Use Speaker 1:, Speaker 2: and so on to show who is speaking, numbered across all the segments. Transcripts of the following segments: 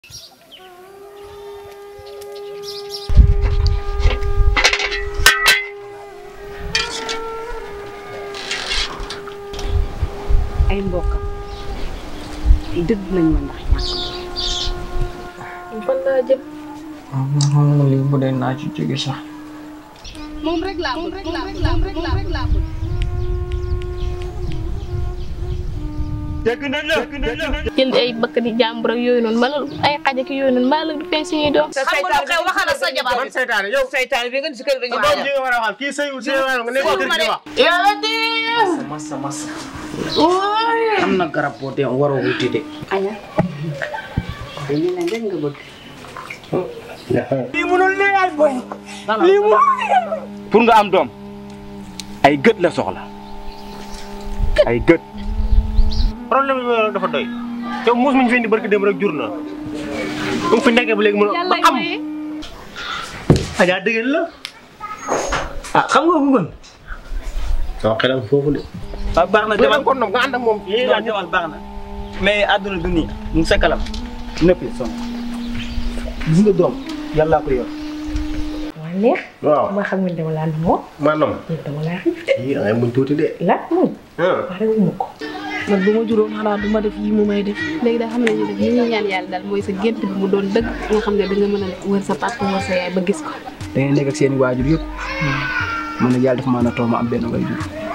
Speaker 1: ay mbokkam dëgg nañ ma ndax ñàkk
Speaker 2: fan laa jëm
Speaker 3: ah man xam nga lii bu dee naa ci jóge sax.
Speaker 1: moom rek laa moom rek laa moom rek laa moom rek laa bëgg.
Speaker 2: jël ay bëkk di jàmbur ak yooyu noonu mbala ay xaj ak yooyu noonu mbala du feeñ suñuy doom.
Speaker 4: xam nga lu xew waxal sa jabar
Speaker 5: man seytaane yow
Speaker 4: seytaane bi nga si kër dañu
Speaker 5: doom ji nga war a waxal kii sëyul sëy nga nekk kër gi wax
Speaker 4: yàlla di
Speaker 3: massa massa. am na garab boo dee waroo wuti de.
Speaker 1: aña dañu leen rek nga bëgg.
Speaker 5: lii mënul lii ay boy lii mënul
Speaker 6: pour nga am doom ay gët la soxla ay gët
Speaker 5: problème bi ma dafa doy yow muus mi ñu fi indi barki dem rek jur na mu ngi fi nekkee ba léegi mën
Speaker 2: yàlla
Speaker 5: ba am
Speaker 2: maye.
Speaker 5: ajaa dëggal la ah xam nga bëggoon waaw xelam foofu de
Speaker 3: waaw baax na
Speaker 5: demal kon nga ànd ak moom
Speaker 3: yéen a demal baax na mais àdduna du nii mu ngi sa kalam nëpp son gis nga doom yàllaa ko yor.
Speaker 7: waa neex
Speaker 5: waaw
Speaker 7: ma xam ne dama laa moo
Speaker 5: maanaam
Speaker 7: dama laa xiif
Speaker 5: yii da ngay muñ tuuti de
Speaker 7: la muñ
Speaker 5: ah
Speaker 7: pare wu ma ko
Speaker 2: man bu ma juróom xanaa du ma def yi mu may def. léegi daal xam nañu def li ñuy ñaan yàlla daal mooy sa gént bi mu doon dëgg nga xam ne da nga mën a wër sa papa wër sa yaay ba gis ko.
Speaker 3: da ngay nekk ak seen i waajur yëpp. man nag yàlla dafa maa na toog ma am benn waajur.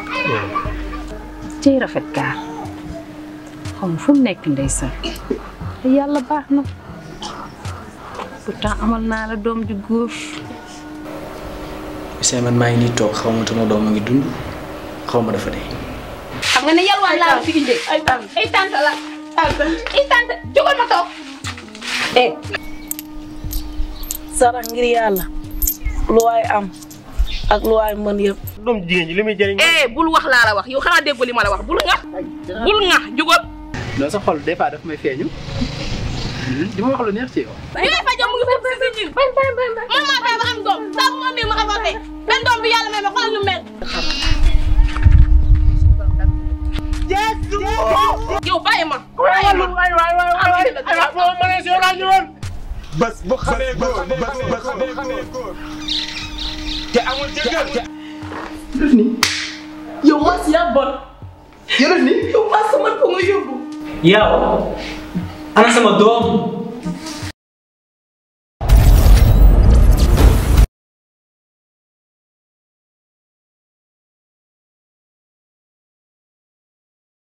Speaker 1: ciy rafet gaar xaw ma fu mu nekk ndeysaan yàlla baax na pourtant amal naa la doom ju góor
Speaker 3: seen man maa ngi nii toog xaw ma sama doom a ngi dund xaw ma dafa dee.
Speaker 2: xam nga ne yalwaan laa fi indee. ay tante ay tante la ay tante jógal ma toog.
Speaker 7: eh sarax ngir yàlla lu waay am ak lu waay mën yëpp
Speaker 5: doom jigéen ji li muy jëriñ
Speaker 4: eh bul wax laa la wax yow xanaa déggu li ma la wax bul nga bul nga jugal
Speaker 3: non sa xol des fois daf may feeñu. di ma wax lu neex ci yow.
Speaker 2: li ngay fajoo mu ngi foofu si ñun. man maa feebar am doom saa bu ma mii ma avorté benn doom bi yàlla may ma xoolal nu mel.
Speaker 4: yow bàyyi ma
Speaker 5: waay waay waay waay waay waay boo mënee si yow laa ñëwoon
Speaker 6: bés bu xamee góor bés bu xamee góor te amul jëkkër
Speaker 3: def nii
Speaker 7: yow maa si yaa bon
Speaker 3: yow def nii.
Speaker 7: yow maa sama ko nga yóbbu
Speaker 3: yow ana sama doom